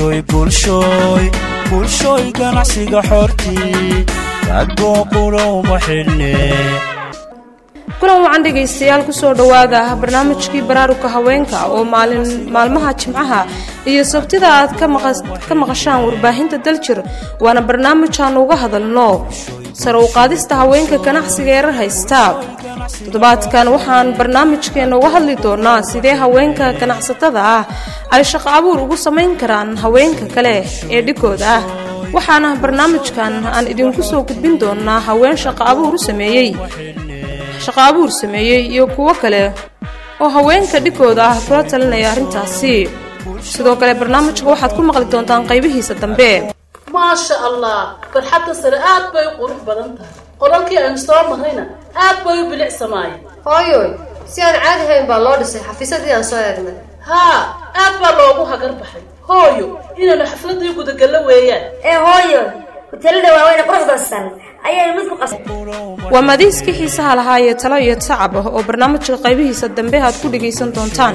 bulshooy bulshooy bulshooy ganacsiga xortii raggoo qulowma xidhne kulan wacan dhegaystayaal kusoo dhowaada barnaamijkii baraaruga haweenka oo maalin maalmaha jimcaha iyo sabtida aad ka maqashaan warbaahinta daljir waana barnaamij aan uga hadalno sare u qaadista haweenka ganacsiga erar haysta toddobaadkan waxaan barnaamijkeena uga hadli doonaa sidee haweenka ganacsatada ah ay shaqo abuur ugu samayn karaan haweenka kale ee dhigooda ah waxaana barnaamijkan aan idinku soo gudbin doonaa haween shaqo abuur u sameeyey shaqo abuur sameeyey iyo kuwo kale oo haweenka dhigooda ah kula talinaya arrintaasi sidoo kale barnaamijka waxaad ku maqli doontaan qaybihiisa dambe maasha allah barxadda sare aad bay u qurux badan tahay qolalkii aynu soo marrayna aad bay u bilicsamaayeen hooyoy si aan caadi hayn baa loo dhisay xafiisadii aan soo eegnay haa aad baa loogu hagar baxay hooyo inaynu xafladii gudagallo weeyaan ee hooyo hoteelada waaweyne quruxda san ayaynu mid ku qas waa madiiskii xiisaha lahaa iyo talo iyo tacab ah oo barnaamijka qaybihiisa dambe aad ku dhegaysan doontaan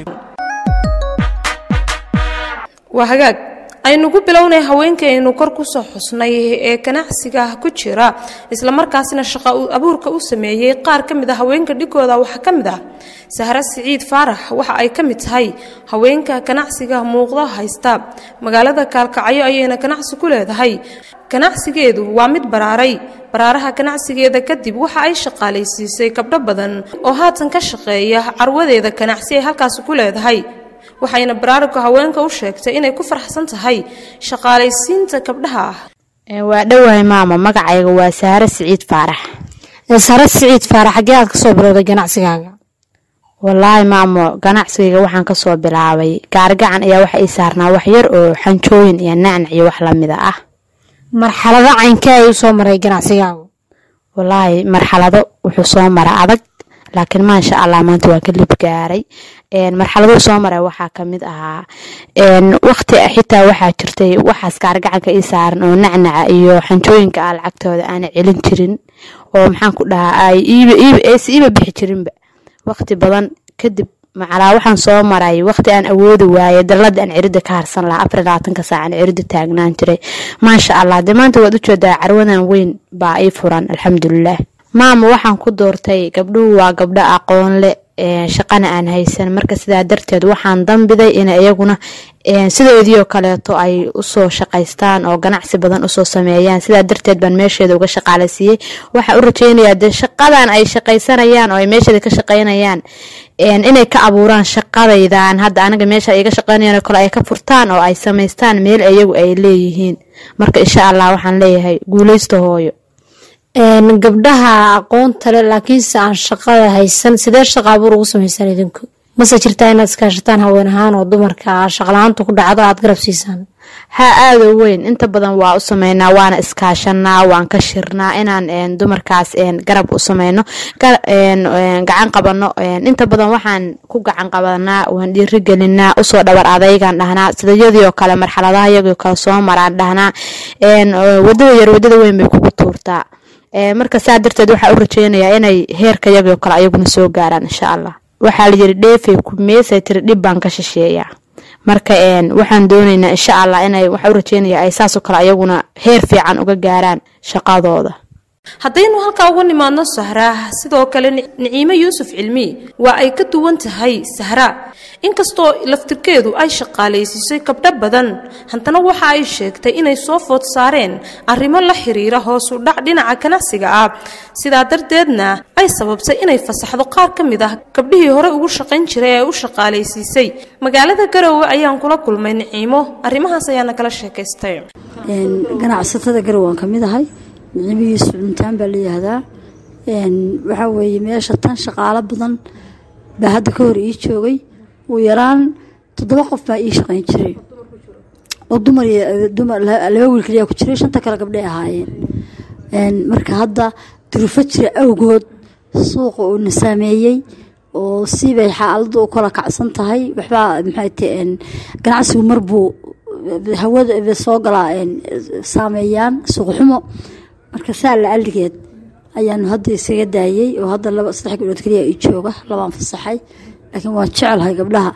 waa hagaag aynugu bilownay haweenkaaynu kor kusoo xusnay ee ganacsiga ku jira islamarkaasina shaqo abuurka u sameeyey qaar ka mid a haweenka dhigooda waxaa ka mid ah sahre siciid faarax waxa ay ka mid tahay haweenka ganacsiga muuqda haysta magaalada kaalkacyo ayayna ganacsi ku leedahay ganacsigeedu waa mid baraaray baraaraha ganacsigeeda kadib waxa ay shaqaalaysiisay gabdho badan oo haatan ka shaqeeya carwadeeda ganacsi ay halkaasi ku leedahay waxayna baraaruga haweenka u sheegtay inay ku faraxsan tahay shaqaalaysiinta gabdhaha ah waa dhowahay maamo magacayga waa saare siciid faarax sare siciid faarax xaggee aad kasoo bilowday ganacsigaaga walaahi maamo ganacsigayga waxaan kasoo bilaabay gaarigacan ayaa waxa ii saarnaa wax yar oo xanjooyin iyo nacnac iyo wax lamida ah marxalado caynkee ay usoo maray ganacsigaagu walaahi marxalado wuxuu soo mara adag laakiin maasha allah maanta waa ka lib gaaray marxaladuu soo maray waxaa kamid ahaa waqti xitaa waxaa jirtay waxaas gaargacanka ii saaran oo nacnaca iyo xanjooyinka ah lacagtooda aana celin jirin oo maxaan ku dhahaa aysa iiba bixi jirinba waqti badan kadib macalaa waxaan soo maray waqti aan awoodi waaye dalada aan cirida ka harsan lahaa afar labaatanka saac aan cirida taagnaan jiray maasha allah dee maanta waad ujeedaa carwadan weyn baa ii furan alxamdulilah maama waxaan ku doortay gabdhuhu waa gabdho aqoon leh shaqana aan haysan marka sidaa darteed waxaan dambiday in iyaguna sidoodiioo kaleeto ay usoo shaqaystaan oo ganacsi badan usoo sameeyaan sidaa darteed baan meesheeda uga shaqaalasiiyey waxaan u rajeynayaa dee shaqadan ay shaqaysanayaan oo ay meesheeda ka shaqaynayaan inay ka abuuraan shaqadaydan hadda anaga meesha iga shaqeynayaan kale ay ka furtaan oo ay samaystaan meel iyagu ay leeyihiin marka insha allah waxaan leeyahay guuleysta hooyo gabdhaha aqoonta le laakiinse aan shaqada haysan sidee shaqa abuur ugu samaysaan idinku mase jirtaa inaad iskaashataan haween ahaan oo dumarka shaqla-aanta ku dhacdo aad garab siisaan haa aada weyn inta badan waa u sameynaa waana iskaashanaa waan ka shirnaa inaan dumarkaas garab u sameyno gacan qabano inta badan waxaan ku gacan qabanaa waan dhiirigelinaa usoo dhabar adaygaan dhahnaa sidayadiioo kale marxaladaha iyagoo kale soo maraan dhahnaa wadada yar wadada weyn bay kugu tuurtaa marka saa darteed waxaa u rajeynayaa inay heerka yagoo kale ayaguna soo gaaraan insha allah waxaa layiri dheefay kumeesay tiri dhib baan ka shisheeyaa marka waxaan dooneynaa insha allah inay waxaa u rajeynaya ay saasoo kale ayaguna heer fiican uga gaaraan shaqadooda haddaynu halkaa uga nimaadno sahraa sidoo kale niciimo yuusuf cilmi waa ay ka duwan tahay sahra inkastoo laftirkeedu ay shaqaalaysiisay gabdho badan haddana waxa ay sheegtay inay soo food saareen arrimo la xiriira hoosu dhac dhinaca ganacsiga ah sidaa darteedna ay sababtay inay fasaxdo qaar ka mid ah gabdhihii hore ugu shaqayn jiray ee u shaqaalaysiisay magaalada garowe ayaan kula kulmay niciimo arrimahaas ayaana kala sheekaystay ganacsatada garowe waan ka mid ahay niciimo yuusuf cuntaan baa layihahdaa waxaa weeye meesha tan shaqaalo badan baa hadda ka hor ii joogay ugu yaraan toddoba qof baa ii shaqayn jiray oo dumar dumar laba wiil kaliyaa ku jiray shanta kale gabdhay ahaayeen marka hadda durufo jira awgood suuqa uu na saameeyey oo siibay xaaladdu u kala kacsan tahay waxbaa maxay tahay ganacsigu marbuu hawada soo galaa saameeyaan suuq xumo marka saa la aligeed ayaanu hadda isaga daayey oo hadda laba saddex gabdhood keliya ii jooga labaan fasaxay laakiin waan jecelahay gabdhaha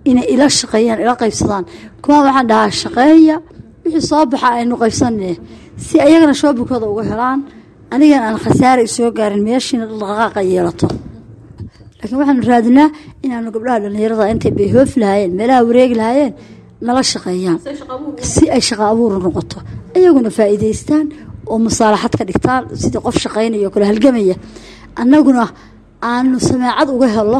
inay ila shaqeeyaan ila qaybsadaan kuwaan waxaan dhahaa shaqeeya wixii soo baxa aynu qaybsanne si ayagana shoobikooda uga helaan anigana aan khasaare isoo gaarin meeshiina dhaqaaqa yeelato laakiin waxaanu raadinaa inaanu gabdhaha dhallinyarada intay bay hoofi lahaayeen meelaha wareegi lahaayeen nala shaqeeyaan si ay shaqo abuur noqoto ayaguna faa'iidaystaan oo musaalaxad ka dhigtaan sidii qof shaqaynaya oo kale halgamaya annaguna aanu sameecad uga helo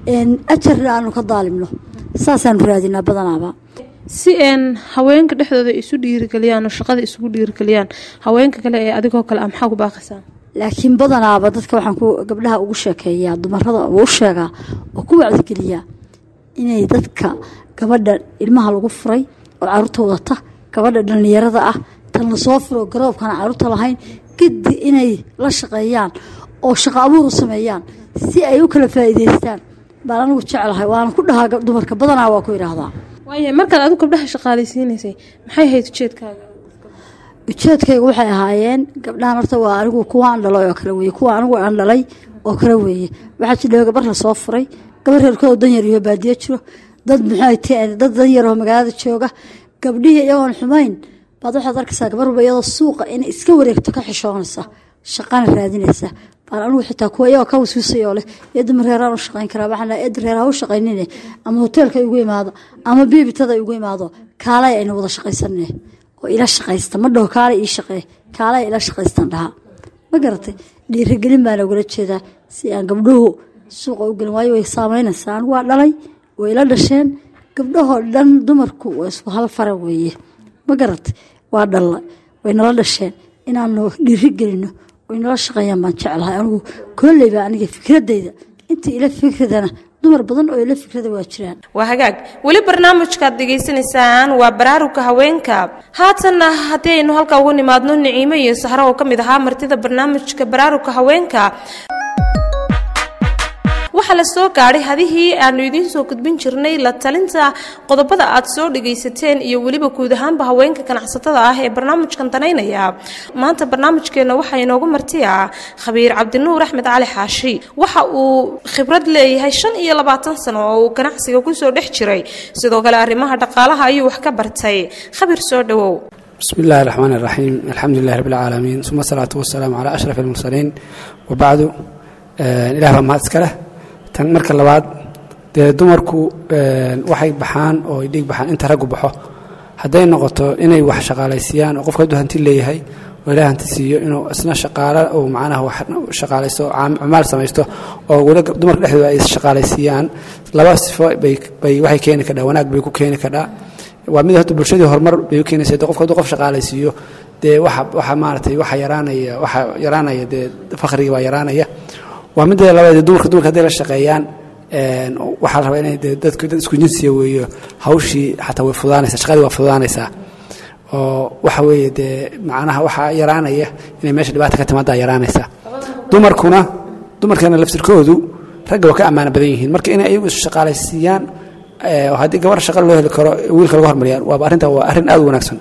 ajarna aanu ka daalimno saasaanu raadinaa badanaaba si een haweenka dhexdooda isu dhiirigeliyaan oo shaqada isugu dhiirigeliyaan haweenka kale ee adigoo kale a maxaa ku baaqaysaa laakiin badanaaba dadka waxaan ku gabdhaha ugu sheekeeyaa dumarada u sheegaa oo ku wacdigeliyaa inay dadka gabadha ilmaha lagu furay oo caruurta wadata gabadha dhallinyarada ah tan lasoo furo garoobkana caruurta lahayn gidi inay la shaqeeyaan oo shaqo abuur u sameeyaan si ay u kala faa'iidaystaan baan anigu jeclahay waana ku dhahaa dumarka badanaa waa ku idhaahdaa waayahay markaad adigu gabdhaha shaqaalaysiinaysay maxay ahayd ujeedkaaga ujeedkayga waxay ahaayeen gabdhahan horta waa anigu kuwaan dhalay oo kale weye kuwa anigu aan dhalay oo kale weeye waxaa jidha gabar la soo furay gabar reerkooda danyar iyo baadiyo jiro dad muxuu dad danyaroo magaalada jooga gabdhihii iyagoon xumayn baad waxaad arkaysaa gabar walba iyadoo suuqa inay iska wareegto ka xishoonaysa shaqana raadinaysa baan anigu xitaa kuwa iyagoo ka waswiisayoo leh eedda mareeraan u shaqayn karaa waxaan dhahay eedda reer ha u shaqaynine ama hoteelka igu imaado ama biibitada igu imaado kaalay aynu wada shaqaysanne oo ila shaqaysta ma dhaho kaalay ii shaqee kaalay ila shaqaystan dhaha ma garatay dhiirigelin baana ugala jeedaa si aan gabdhuhu suuqa u gelin waayo way saameynaysaa anigu waa dhalay way ila dhasheen gabdhahoo dhan dumarku waa isku hal fara weeye ma garatay waa dhalla way nala dhasheen inaanu dhiiri gelino way nala shaqeeyaan baan jeclahay anigu kolleyba aniga fikradayda inta ila fikradana dumar badan oo ila fikrada waa jiraan waa hagaag weli barnaamijkaad dhegaysanaysaan waa baraaruga haweenka haatanna haddii aynu halkaa ugu nimaadno niciimo iyo sahro oo ka mid ahaa martida barnaamijka baraaruga haweenka waxaa la soo gaadhay hadihii aanu idiin soo gudbin jirnay la talinta qodobada aad soo dhagaysateen iyo weliba guud ahaanba haweenka ganacsatada ah ee barnaamijkan danaynaya maanta barnaamijkeenna waxaa inoogu martiya khabiir cabdinuur axmed cali xaashi waxa uu khibrad leeyahay shan iyo labaatan sano oo uu ganacsiga kusoo dhex jiray sidoo kale arrimaha dhaqaalaha ayuu wax ka bartay khabiir soo dhowow بسم الله الرحمن الرحيم الحمد لله رب العالمين ثم الصلاة والسلام على أشرف المرسلين وبعد إله ما أذكره tan marka labaad dee dumarku waxay baxaan oo ay dhiig baxaan inta raggu baxo hadday noqoto inay wax shaqaalaysiiyaan oo qofka hadduu hanti leeyahay oo ilaah hanti siiyo inuu isna shaqaalo uu macnaha wax shaqaalaysto cumaal samaysto oo weli dumarka dhexdooda ay shaqaalaysiiyaan laba sifo bay bay waxay keeni kadhaa wanaag bay ku keeni kadhaa waa mid horta bulshadii horumar bay u keenaysa de qofka hadduu qof shaqaalaysiiyo dee waxa waxa maaragtay waxa yaraanaya waxa yaraanaya dee fakhrigii baa yaraanaya waa midda labaad dumarka dumarka hadday la shaqeeyaan waxaa la rabaa inay dadku dad isku jinsiya weeyo hawshii xataa way fudaanaysaa shaqadii waa fudaanaysaa oo waxa weeye dee macnaha waxaa yaraanaya inay meesha dhibaata ka timaadaa yaraanaysaa dumarkuna dumarkana laftirkoodu ragga waa ka ammaano badan yihiin marka inay ayagu is shaqaalaysiiyaan haddii gabar shaqa loo heli karo wiilka lagu hormariyaan waaba arrinta waa arrin aad u wanaagsan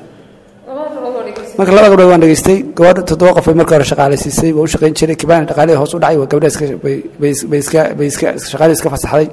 marka laba gabdhood waan dhegaystay gabadha toddoba qof bay marka hore shaqaalaysiisay waa u shaqayn jiray kibaani dhaqaalihii hoos u dhacay waa gabdha iska bay iska bay iska shaqadii iska fasaxday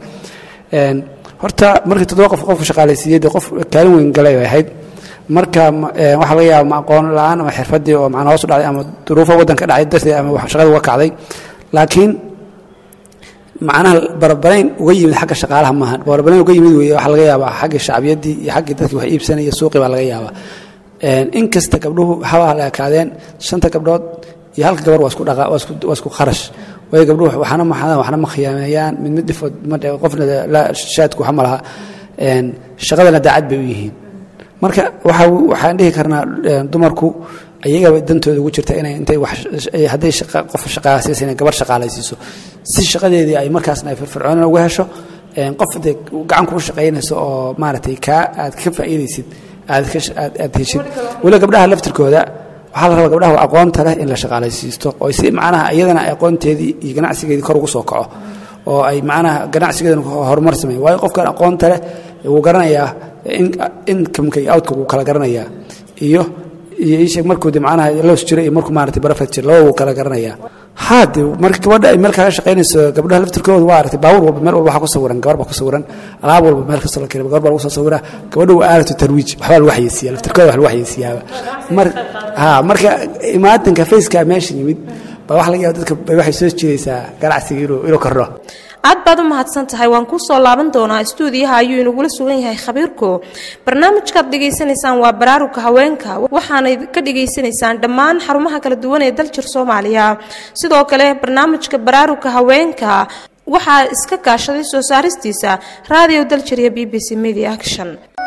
horta markii toddoba qof qofka shaqaalaysiiyey dee qof kaalin weyn galay bay ahayd marka waxaa laga yaaba ma aqoon la-aan ama xirfadii oo macnaa hoos u dhacday ama duruufo waddanka dhacay darteed ama shaqadii uga kacday laakiin macnaha barbarayn uga yimid xagga shaqaalaha maaha barbarayn uga yimid weeye waxaa laga yaabaa xagga shacbiyaddii iyo xaggii dadkii wax iibsanaya suuqii baa laga yaabaa inkasta gabdhuhu haba la ekaadeen shanta gabdhood iyo halka gabar waa isku dhaqa waa isku kharash waayo gabdhuhu waxna maxadaan waxna ma khiyaameeyaan mid mid dhifood qofna la shaadku waxa ma laha shaqadana daacad bay u yihiin marka waxa waxaan dhihi karnaa dumarku ayagaba dantooda ugu jirta inay intay wax hadday qof shaqaalaysiisa inay gabar shaqaalaysiiso si shaqadeedii ay markaasna ay firfircoonina uga hesho qof dee gacan kuu shaqaynayso oo maaragtay kaa aad ka faa'iidaysid aad aad heshid weli gabdhaha laftirkooda waxaa la rabaa gabdhaha aqoonta leh in la shaqaalaysiisto oo si macnaha iyadana aqoonteedii iyo ganacsigeedii kor ugu soo kaco oo ay macnaha ganacsigeedana horumar sameeyo waayo qofkan aqoonta leh wuu garanayaa incomeka iyo outka wuu kala garanayaa iyo iyo isheeg markuu de macnaha loos jiro iyo markuu maaragtay barafet jiro laba wuu kala garanayaa haa de marka gabadha ay meel kaga shaqaynayso gabdhaha laftirkooda waa aragtay baabuur walba meel walba waxaa ku sawiran gabar baa ku sawiran alaab walba meel kastoo la keenay gabar baa lagu soo sawiraa gabadha waa aalatu tarwiij waxbaa lagu xayeysiiyaa laftirkooda wax lagu xayeysiiyaaba mar haa marka imaatinka faceka meesha yimid baa waxa laga yaaba dadka bay waxay soo jiidaysaa ganacsiga inuu inuu kordho aad baad u mahadsan tahay waan kuu soo laaban doonaa istuudiyaha ayuu inagula sugan yahay khabiirku barnaamijkaad dhegaysanaysaan waa baraaruga haweenka waxaanay ka dhegaysanaysaan dhammaan xarumaha kala duwan ee daljir soomaaliya sidoo kale barnaamijka baraaruga haweenka waxaa iska kaashaday soo saaristiisa raadiyo daljir iyo b b c media action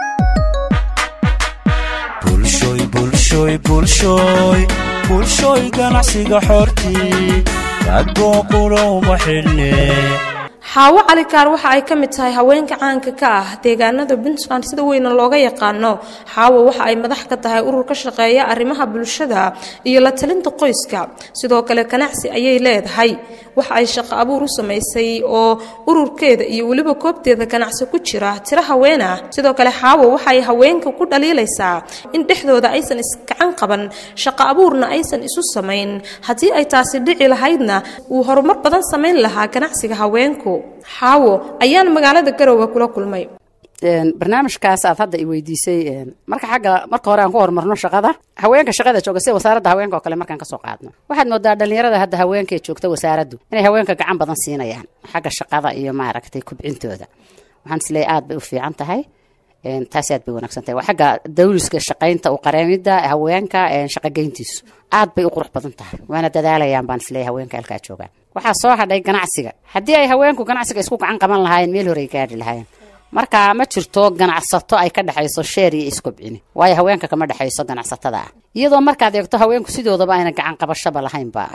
bulshoy bulshoy bulshoy bulshoy ganacsiga xortii ragoo qulowma xidhne xaawo calikaar waxa ay ka mid tahay haweenka caanka ka ah deegaanada puntland sida weyna looga yaqaano xaawo waxa ay madax ka tahay urur ka shaqeeya arrimaha bulshada iyo la talinta qoyska sidoo kale ganacsi ayay leedahay waxa ay shaqo abuur u samaysay oo ururkeeda iyo weliba koobteeda ganacsi ku jira tiro haween ah sidoo kale xaawo waxa ay haweenka ku dhaliilaysaa in dhexdooda aysan iskacan qaban shaqo abuurna aysan isu samayn haddii ay taasi dhici lahaydna uu horumar badan samayn lahaa ganacsiga haweenku xaawo ayaan magaalada garowe kula kulmay barnaamijkaas aad hadda i weydiisay marka xagga marka hore aan ku horumarno shaqada haweenka shaqada jooga sida wasaaradda haweenka oo kale markaan kasoo qaadno waxaad moodaa dhalinyarada hadda haweenka ee joogta wasaaraddu inay haweenka gacan badan siinayaan xagga shaqada iyo maaragtay kubcintooda waxaan isleeyahay aad bay u fiican tahay taasi aad bay wanaagsan tahay waa xagga dawliska shaqaynta u qareemidda haweenka shaqogeyntiisu aad bay u qurux badan tahay waana dadaalayaan baan isleeyahay haweenka halkaa joogaan waxaa soo hadhay ganacsiga haddii ay haweenku ganacsiga isku gacan qaban lahaayeen meel hore ay gaadhi lahaayeen marka ma jirto ganacsato ay ka dhexayso sheer iyo iskobcini waayo haweenka kama dhexayso ganacsatada ah iyadoo markaad eegto haweenku sidoodaba ayna gacan qabashaba lahaynba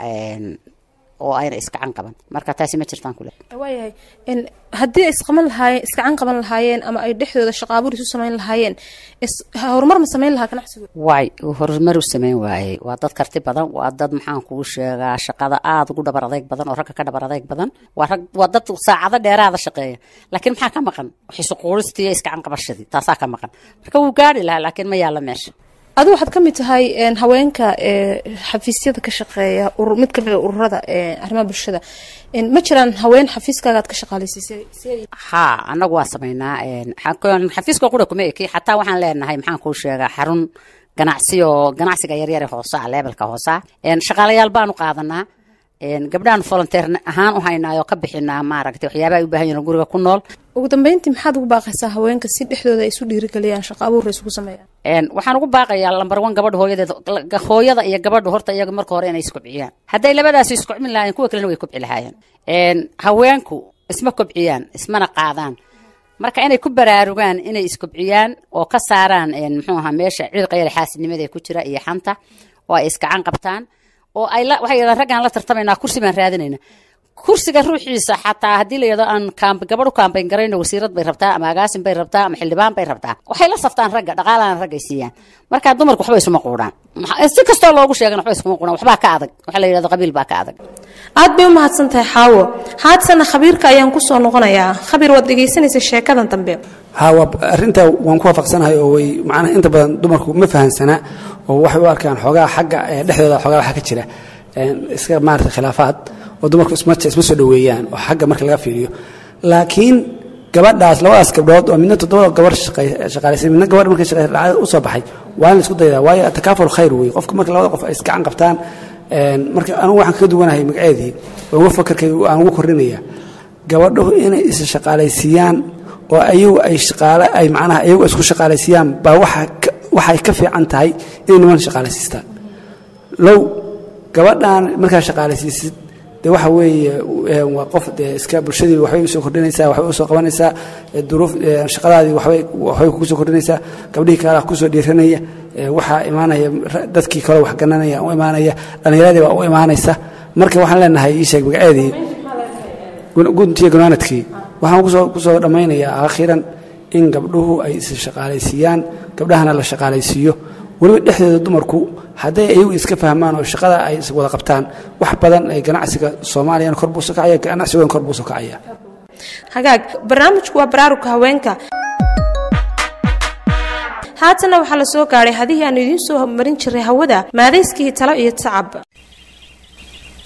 oo ayna isgacan qaban marka taasi ma jirtaan kule waayahay haddii ay isqaban lahaayeen iskacan qaban lahaayeen ama ay dhexdooda shaqaabuur isu samayn lahaayeen horumar ma samayn lahaa ganacsigu waay uu horumar u samayn waayey waa dad karti badan waa dad maxaan kuu sheegaa shaqada aada ugu dhabar adeyg badan oo ragga ka dhabar adeyg badan waa rag waa dad saacado dheeraada shaqeeya laakiin maxaa ka maqan xisuquuristii iyo iskacan qabashadii taasaa ka maqan marka wuu gaari lahaa laakiin ma yaalla meesha adigu waxaad ka mid tahay haweenka xafiisyada ka shaqeeya mid kamid a ururada arrimaha bulshada ma jiraan haween xafiiskaagaad ka shaqaaleysiisay haa annagu waa samaynaa xafiiska qura kuma eki xataa waxaan leenahay maxaan kuu sheegaa xarun ganacsi oo ganacsiga yaryare hoosa leebelka hoosa shaqaalayaal baanu qaadanaa gabdhahan volunteer ahaan u haynaayo ka bixinaa maaragtay waxyaabaha ay u baahan yihin guriga ku nool ugu dambeyntii maxaad ugu baaqaysaa haweenka si dhexdooda ay isu dhiirigeliyaan shaqo abuurra isugu sameeyaan waxaan ugu baaqayaa lambar one gabadha hooyadeed hooyada iyo gabadhu horta iyaga marka hore inay iskobciyaan hadday labadaasi iskobcin lahaayeen kuwa kalena way kobci lahaayeen haweenku isma kobciyaan ismana qaadaan marka inay ku baraarugaan inay iskobciyaan oo ka saaraan muxuu ahaa meesha ciidqayale xaasidnimada ee ku jira iyo xanta oo ay iskacan qabtaan oo ay waxay yidhahdaan raggaan la tartamaynaa kursi baan raadinayna kursiga ruuxiisa xataa haddii la yidhahdo aan kaamb gabadh u kaambayn garayno wasiirad bay rabtaa ama agaasin bay rabtaa ama xildhibaan bay rabtaa waxay la saftaan ragga dhaqaalana raggay siiyaan marka dumarku waxba isuma quudhaan si kastoo loogu sheegan waxba iskuma quudhaan waxbaa ka adag waxa la yidhahdo qabiil baa ka adag aad bay u mahadsan tahay xaawo haadsana khabiirka ayaan ku soo noqonayaa khabiir waad dhegaysanaysa sheekadan dambe ha waa arrinta waan ku waafaqsanahay oo way macnaha inta badan dumarku ma fahansana oo waxay u arkaan xoogaa xagga dhexdooda xoogaa waxa ka jira iska maarata khilaafaad oo dumarku isma isma soo dhoweeyaan oo xagga marka laga fiiriyo laakiin gabadhaas labadaas gabdhood oo midna toddoba gabar shaqaalaysay midna gabadh markay shaqaysay dhacdada u soo baxay waa in la isku daydaa waayo atakaaful khayr wey qofka marka labada qof ay isgacan qabtaan marka anugu waxaan kaga duwanahay magaceedii oo uga fakarkay aan ugu kordhinaya gabadhuhu inay is shaqaalaysiiyaan oo ayagu ay shaqaale ay macnaha ayagu isku shaqaalaysiiyaan baa waxa waxay ka fiican tahay inay niman shaqaalaysiistaan low gabadhan markaa shaqaalaysiisid de waxa weeye waa qof dee iska bulshadii waxbay usoo kordhinaysaa waxbay usoo qabanaysaa duruuf shaqadaadii waxbay waxbay kugu soo kordhinaysaa gabdhihii kale kusoo dhiiranaya waxaa imaanaya dadkii kale wax gananaya u imaanaya dhallinyaradii baa u imaanaysa marka waxaan leenahay ii sheeg magaceedii guntiya gunaanadkii waxaan kusoo kusoo dhammaynayaa akhiran in gabdhuhu ay is shaqaalaysiiyaan gabdhahana la shaqaalaysiiyo weliba dhexdeeda dumarku hadday ayagu iska fahmaan oo shaqada ay is wada qabtaan wax badan ay ganacsiga soomaaliyana kor buuso kacaya ganacsigoona kor buuso kacaya hagaag barnaamijku waa baraarugka haweenka haatana waxaa la soo gaadhay hadihii aanu idiin soo marin jiray hawada maadayskii talo iyo tacab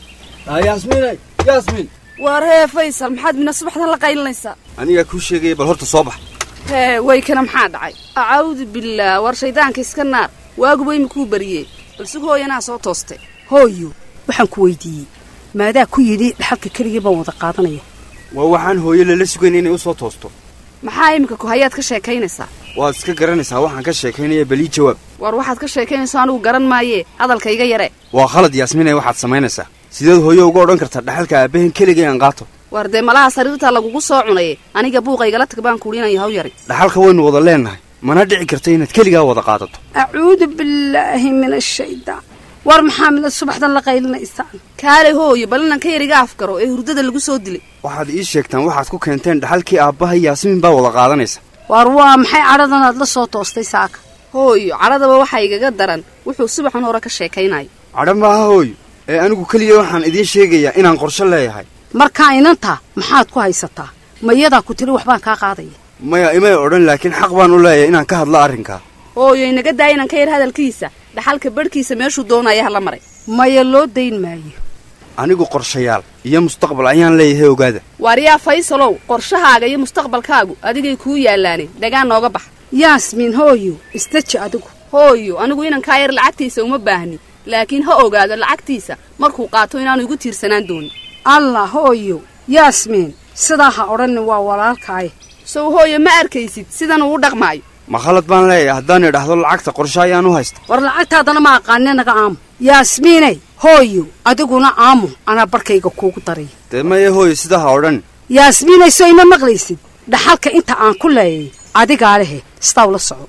yaasmiinay yaasmiin waar hee faysal maxaad mina subaxdan la qaylinaysaa anigaa kuu sheegaya bal horta soo bax hee waykana maxaa dhacay acaawdu billaah war shaydaanka iska naar waaguba imikuu bariyee balse hooyanaa soo tooste hooyo waxaan ku weydiiyey maadaa ku yidhi dhaxalka keligii baan wada qaadanaya waa waxaan hooyo lala sugayn inay u soo toosto maxaa iminka ku hayaad ka sheekaynaysaa waad iska garanaysaa waxaan ka sheekaynaya balii jawaab war waxaad ka sheekaynaysaa anigu garan maayee hadalka iga yare waa khalad yaasmiinay waxaad samaynaysaa sideed hooyo uga odhan kartaa dhaxalka aabbahen keligay aan qaato war dee malaha sariirtaa lagugu soo cunaye aniga buuqa igala tag baan kuuhi inaan yahaw yari dhaxalka waynu wada leennahay mana dhici karta inaad keligaa wada qaadato acuudu billaahi min ashaydaan war maxaa mida subaxdan la qaylinaysaan kaale hooyo bal inaan ka yariga afgaro ee hurdada lagu soo dilay waxaad ii sheegtaan waxaad ku keenteen dhaxalkii aabbaha yaasmiin baa wada qaadanaysa war waa maxay cadhadan aad la soo toostay saaka hooyo cadhadaba waxaa igaga daran wuxuu subaxan hore ka sheekaynayo cadha maaha hooyo ee anigu keliya waxaan idiin sheegayaa inaan qorsho leeyahay markaa inantaa maxaad ku haysataa mayadaa ku tiri waxbaan kaa qaadaya maya imay odhan laakiin xaq baan u leeyahay inaan ka hadlo arrinkaa hooyo inaga daaya inaan ka yar hadalkiisa dhaxalka barhkiisa meeshuu doonaya hala maray maya loo dayn maayo anigu qorshayaal iyo mustaqbal ayaan leeyahay ogaada waaryaa faysalow qorshahaaga iyo mustaqbalkaagu adigay kuu yaallaaneen dhagaan nooga bax yaasmiin hooyo isdaji adigu hooyo anigu inan kaa yar lacagtiisa uma baahni laakiin ha ogaado lacagtiisa markuu qaato inaanu igu tiirsanaan doonin allah hooyo yaasmiin sidaa ha odhanni waa walaalkaaye sow hooyo ma arkaysid sidan uu dhaqmaayo ma khalad baan leeyahay haddaan idhaahdo lacagta qorshe ayaan u haysta war lacagtaadana ma aqaane naga aamu yaasmiinay hooyo adiguna aamu anaa barkayga kuugu daray dee maya hooyo sidaa ha odhan yaasmiinay so ima maqlaysid dhaxalka inta aan ku leeyay adigaa lehe sidaa ula soco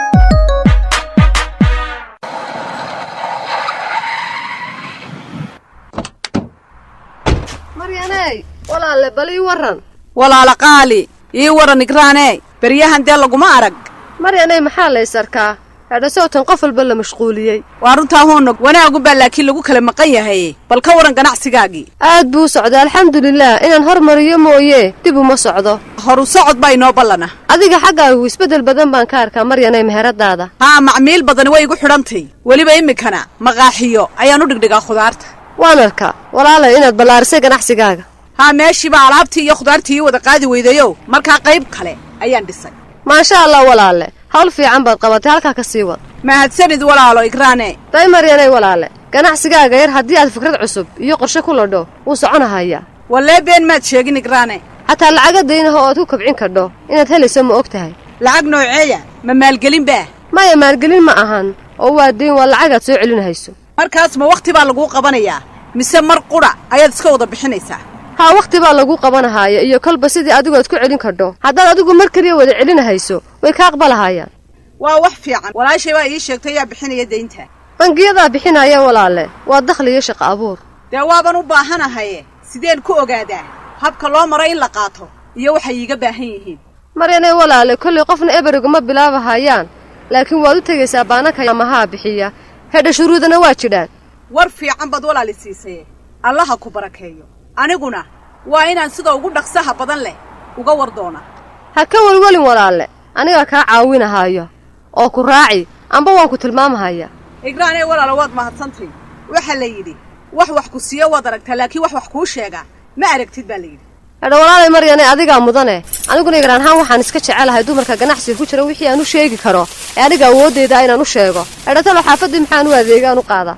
maryaney walaalle bal ii warran walaala qaali ii waran igraanee beryahan dee laguma arag maryaney maxaa lays arkaa hedhasowtan qof walba la mashquuliyey waa runtaa hoonog wanaagunbaa laakiin lagu kala maqan yahay bal ka waran ganacsigaagii aad buu u socdaa alxamdulilaah inaan hormariyo mooye dib uma socdo horu socod baa inoo ballana adiga xaggaagu isbeddel badan baan ka arkaa maryaney meheradaada haa macmiil badani way igu xidhantay weliba iminkana maqaaxiyo ayaan u dhigdhigaa khudaarta waan arkaa walaalay inaad ballaarisay ganacsigaaga haa meeshiibaa alaabtii iyo khudaartii ii wada qaadi weydayow markaa qayb kale ayaan dhisay maasha allah walaalle hawl fiican baad qabatay halkaa ka sii wad mahadsanid walaalo igraane day maryanay walaale ganacsigaaga yar haddii aad fikrad cusub iyo qorshe ku ladho wuu soconahayaa wallee been maad sheegin igraane xataa lacaga daynaha oo aad ku kabcin kadho inaad helayso ma og tahay lacag nooceeya ma maalgelin baa maya maalgelin ma ahan oo waa dayn waa lacagaad soo celinahayso markaas ma wakhti baa laguu qabanayaa mise mar qudha ayaad iska wada bixinaysaa haa wakhti baa lagu qabanahaya iyo kolba sidii adigu aad ku celin kadho haddaad adigu mar keliya wada celinahayso way ka aqbalahayaan waa wax fiican walaashay baa ii sheegtay yaa bixinaya daynta bangiyadaa bixinaya walaalle waa dakhli iyo shaqo abuur dee waaban u baahanahaye sideen ku ogaadaa habka loo maro in la qaato iyo waxay iiga baahan yihiin maryanay walaale kollay qofna eberiguma bilaabahayaan laakiin waad u tegaysaa baananka amahaa bixiya hedha shuruudana waa jidhaan war fiican baad walaali siisaye allaha ku barakeeyo aniguna waa inaan sida ugu dhaqsaha badan leh uga war doona ha ka welwelin walaalle anigaa kaa caawinahayo oo ku raaci amba waan ku tilmaamahaya igraanee walaalo waad mahadsantay waxaa la yidhi wax wax ku siiyo waad aragtaa laakiin wax wax kuu sheegaa ma aragtid baa la yidhi hedha walaalay maryane adigaa mudane aniguna igraan ahaan waxaan iska jecelahay dumarka ganacsiga ku jira wixii aan u sheegi karo ee aniga awooddeeda inaan u sheego hedhatalo xaafaddii maxaan u adeegaan u qaadaa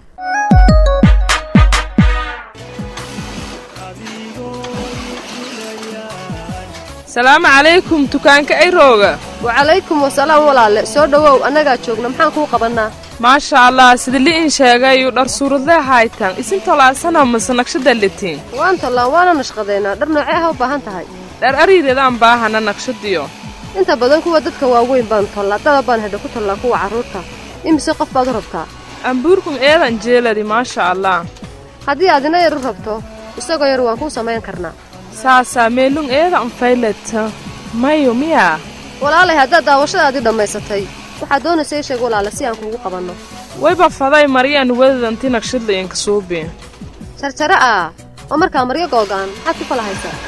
salaamu calaykum dukaanka ayrooga wacalaykum wasalaam walaalle soo dhowow annagaa joogna maxaan kuu qabannaa maasha allah sida li'in sheegayu dhar suuradlee haytan isintolaasana mase naqshada litiin waan tollaan waana nashqadaynaa dhar noocee ah u baahan tahay dhar ariireedaan baahana naqshadiyo inta badan kuwa dadka waaweyn baan tollaa daba baan hedha ku tollaa kuwa carruurta imise qof baad u rabtaa ambuurkum eedan jeeladi maasha allah haddii aad ina yar u rabto isagoo yar waan kuu samayn karnaa saasaa meelung eedan faylata mayo miyaa walaalay haddaad daawashadaadii dhammaysatay waxaad doonaysa ii sheeg walaale si aan kuugu qabanno wayba faday maryan wadadanti naqshadlayanka suubi jarjare ah oo markaa maryo googaan maxaad ku falahaysaa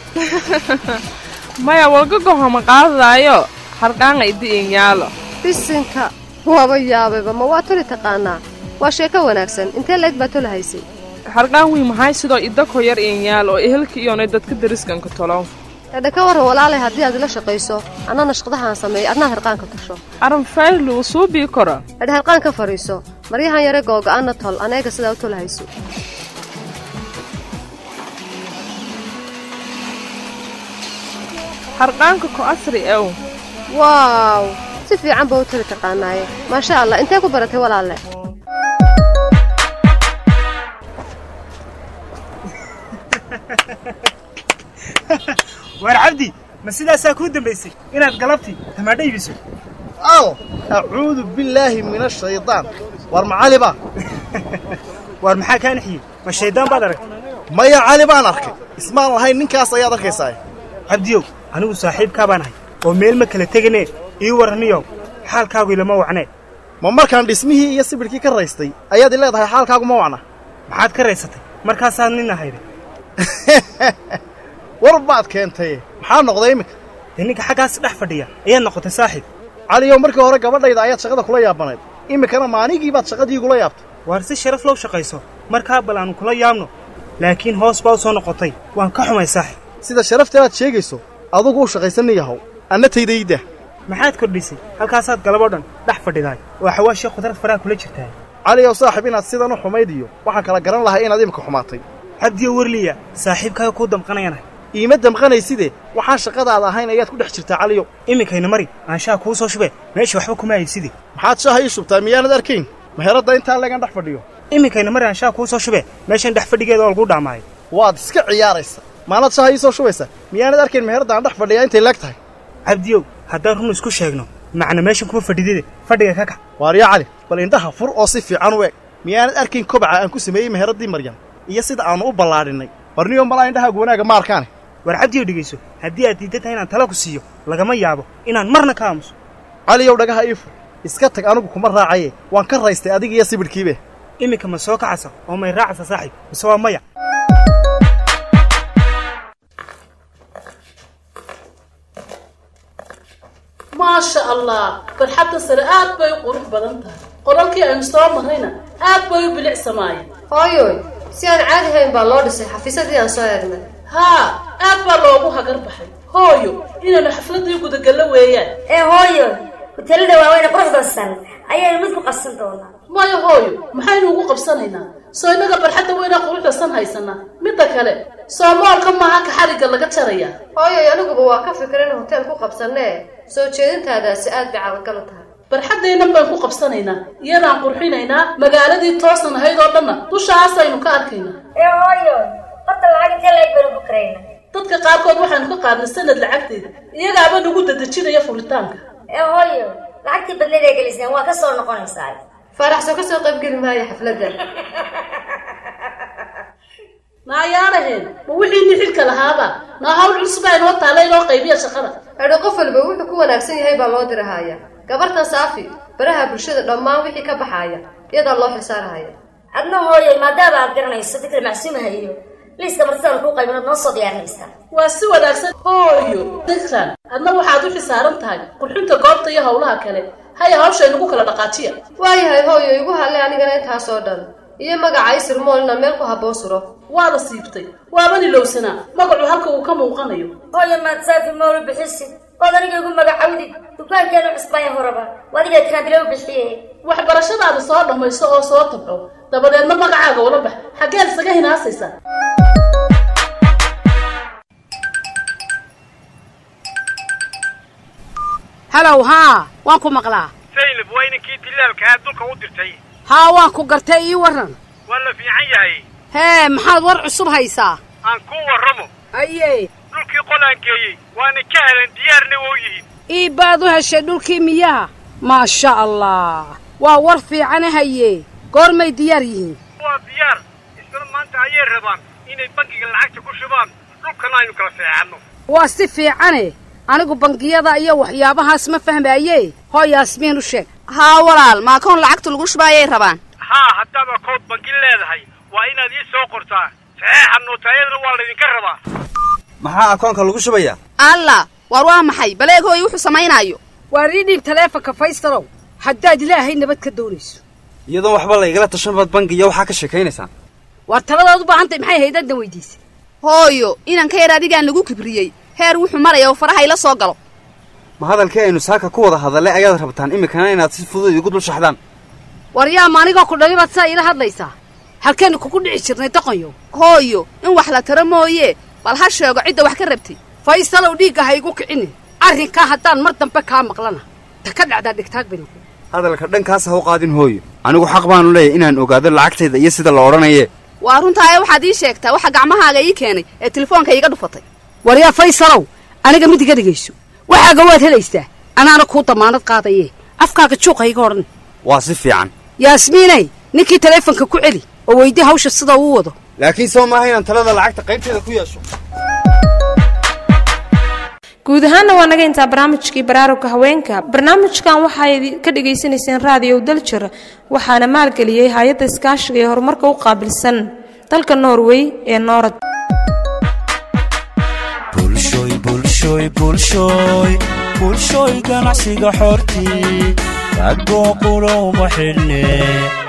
maya walgagohoma qaadadaayo harqaanga idi'in yaalo bisinka waaba yaabayba ma waa toli taqaanaa waa sheeko wanaagsan intee leeg baa tolahaysay harqaan wiy maxay sidoo idako yar iinyaal oo ehelka iyonay dadka dariskanka tolow edha ka warran walaalay haddii aad ila shaqayso annana shaqadahaan sameeyo adnaad harqaanka tasho aran faylu suu bii kora edha harqaan ka fadhiiso maryahan yare googa-ana tol aneega sidaa u tolhayso harqaanka ko asri ew waaw si fiican baa u tali taqaanaaye maasha allah intee ku baratay walaalle waar cabdi ma sidaasaa kuu dambaysay inaad galabtii tamaadho iibiso al acuudu billaahi min ashaydaan war ma cali baa waar maxaa kaa nixiyey ma shayddaan baad aragtay maya cali baan arkay ismaan lahayn ninkaas ayaad arkaysaa cabdiyow anigu saaxiibkaa baan ahay oo meel ma kala teganee ii warraniyow xaalkaagu ilama wacnee ma markaan dhismihii iyo sibidhkii ka raystay ayaad i leedahay xaalkaagu ma wacna maxaad ka raysatay markaasaad nin ahayde war baad keentaye maxaa noqday iminka dee ninka xaggaas dhex fadhiya ayaad noqotay saaxiib caliyow markii hore gabadhayda ayaad shaqada kula yaabanayd iminkana maanigii baad shaqadii igula yaabtay waar si sharaf low shaqayso markaa bal aanu kula yaabno laakiin hoos baa u soo noqotay waan ka xumay saaxiib sida sharafteedaad sheegayso adugu u shaqaysanni yahow anna taydayda maxaad kordhisay halkaasaad galaboo dhan dhex fadhidaay oo xawaashii khudrad faraha kula jirtaa caliyow saaxiib inaad sidan u xumayd iyo waxaan kala garan lahay inaad imika xumaatay cabdiyo werliya saaxiibkaaga kuu damqanayanahay iima damqanayside waxaan shaqadaada ahayn ayaad ku dhex jirtaa caliyow iminkayna mari aan shaha kuu soo shubee meesha waxba kuma hayside maxaad shaaha ii shubtaa miyaanad arkayn meheradda intaa leegan dhex fadhiyo iminkayna mari aan shaha kuu soo shubee meeshan dhex fadhigeeda oo lagu dhaamaayo waad iska ciyaaraysa maanaad shaaha ii soo shubaysa miyaanad arkayn meheradda aan dhex fadhiyaa intay leeg tahay cabdiyow haddaan run isku sheegno macna meeshan kuma fadhidide fadhiga ka kac waaryaa cali bal indhaha fur oo si fiican u eg miyaanad arkayn kobaca aan ku sameeyey meheraddii maryan iyo sida aannu u ballaadhinnay barniyo malaa indhahaagu wanaaga ma arkaane war cabdiyow dhegayso haddii aad diiddan tahay inaan tala ku siiyo lagama yaabo inaan marna ka aamuso caliyow dhagaha ii fur iska tag anigu kuma raacaye waan ka raystay adiga iyo sibidhkiibe iminka ma soo kacasa oo may raacasa saaxiib mise waa maya maasha allah barxadda sare aad bay u qurux badan tahay qolalkii aynu soo marrayna aad bay u bilicsamaayeen hooyoy si aan caadi hayn baa loo dhisay xafiisadii aan soo eegnay haa aad baa loogu hagar baxay hooyo inaynu xafladii gudagallo weeyaan ee hooyo huteelada waaweyne quruxda san ayaynu mid ku qabsan doonaa maya hooyo maxaynu ugu qabsanaynaa soo innaga barxadda weynaa quruxda san haysanaa midda kale soomoolka maaha ka xarigga laga jarayaa hooyoy aniguba waa ka fikir in hoteel ku qabsannee soo jeedintaadaasi aad bay caqalgal u tahay barxaddaynan baan ku qabsanaynaa iyadaan qurxinaynaa magaaladii toosan ahayd oo dhanna dushaasaynu ka arkaynaa ee hooyo horta lacag intee laeg baynu ku karayna dadka qaarkood waxaanu ka qaadnay sanad lacagteeda iyagaaba nagu dadejinaya furitaanka ee hooyo lacagtii badneed ee geliseen waa ka soo noqonaysaa faaraxsoo ka soo qaybgeli maayo xafladda naayaanaheen ma wixiini xilka lahaaba naa hawl culus baa inoo taalla inoo qaybiya shaqada edho qof walba wuxuu ku wanaagsan yahay baa loo dirahaya gabartan saafi baraha bulshada dhammaan wixii ka baxaaya iyadaa loo xisaarahaya adna hooyo maadaama aad garanayso dadka macsuumaha iyo liiska martidan kuu qaybinood noo soo diyaarinaysaa waa si wanaagsan hooyo dikran adna waxaad u xisaaran tahay qurxinta goobta iyo howlaha kale haya hawsha inagu kala dhaqaajiya waayahay hooyo igu hadle anigana intaasoo dhan iyo magaca isir moolna meel ku habboon suro waada siibtay waaban ilowsanaa magacu halka uu ka muuqanayo hooyo maad saafi moolu bixisid ood aniga igu magacawdid dukaankeenu cusbaya horaba wadiga kaandile u bixiye waxbarashadaada soo dhammayso oo soo tabco dabadeedna magacaaga ula bax xaggeed isaga hinaasaysaa halow haa waan ku maqlaa saynab waa inankii dilaalkahaa dulka u dirtay haa waan ku gartay ii warran waa la fiican yahay hee maxaad war cusub haysaa aan kuu warramo aye dhulkii qolaan geeyey waana ka helan diyaarna wou yihiin ii baad u heshay dhulkii miyaha maasha allah waa war fiicane haye goormay diyaar yihiin waa diyaar isla maanta ayay rabaan inay bangiga lacagta ku shubaan dhulkana aynu kala seexanno waa si fiicane anigu bangiyada iyo waxyaabahaas ma fahmaaye hoo yaasmiin u sheeg haa walaal maakoon lacagta lagu shubaayay rabaan haa haddaad akood bangi leedahay waa inaad ii soo qortaa saxeexa nootaayadana waa laydinka rabaa maxaa akoonka lagu shubayaa alla waar waa maxay baleeg hooy wuxuu samaynaayo waar ii dhiib taleefonka faystalow haddaad ilaahay nabad ka doonayso iyadoon waxba laygala tashan baad bangiya waxaa ka sheekaynaysaan waar taladaad u baahantay maxay haydadna weydiisay hooyo inan ka yar adigaan lagu kibriyey heer wuxuu maraya oo faraha ila soo galo ma hadalkii aynu saaka ku wada hadallay ayaad rabtaan iminkana inaad si fudud igu dul shaxdaan war yaa ma anigoo ku dhalibaad saa iila hadlaysaa halkeenu kugu dhici jirnay doqonyo hooyo in wax la taro mooye bal ha sheego cidda wax ka rabtay faysalow dhiigga ha igu kicinin arrinkaa haddaan mar dambe kaa maqlana ta ka dhacdaa dhigtaag baynu hadalka dhankaas ha u qaadin hooyo anigu xaq baanu leeyahay inaan ogaado lacagtayda iyo sida la odhanaye waa runtaaye waxaad ii sheegtaa waxa gacmahaaga ii keenay ee telefoonka iiga dhufatay war yaa faysalow aniga mid iga dhegayso waxaaga waad helaysaa anaana kuu damaanad qaadaye afkaaga juuqa iga odhan waa si fiican yaasmiinay ninkii taleefonka ku celi oo weydii hawsha sida uu wado laakiin soo maaha inaan talada lacagta qaybteeda ku yeesho guud ahaanna waa naga intaa barnaamijkii baraarugka haweenka barnaamijkan waxaad ka dhagaysanayseen raadiyow daljir waxaana maalgeliyey hay-adda iskaashiga ee horumarka u qaabilsan dalka norway ee noorad bulshooy bulshooy bulshooy bulshooy ganacsiga xortii rag booqulowma xidhne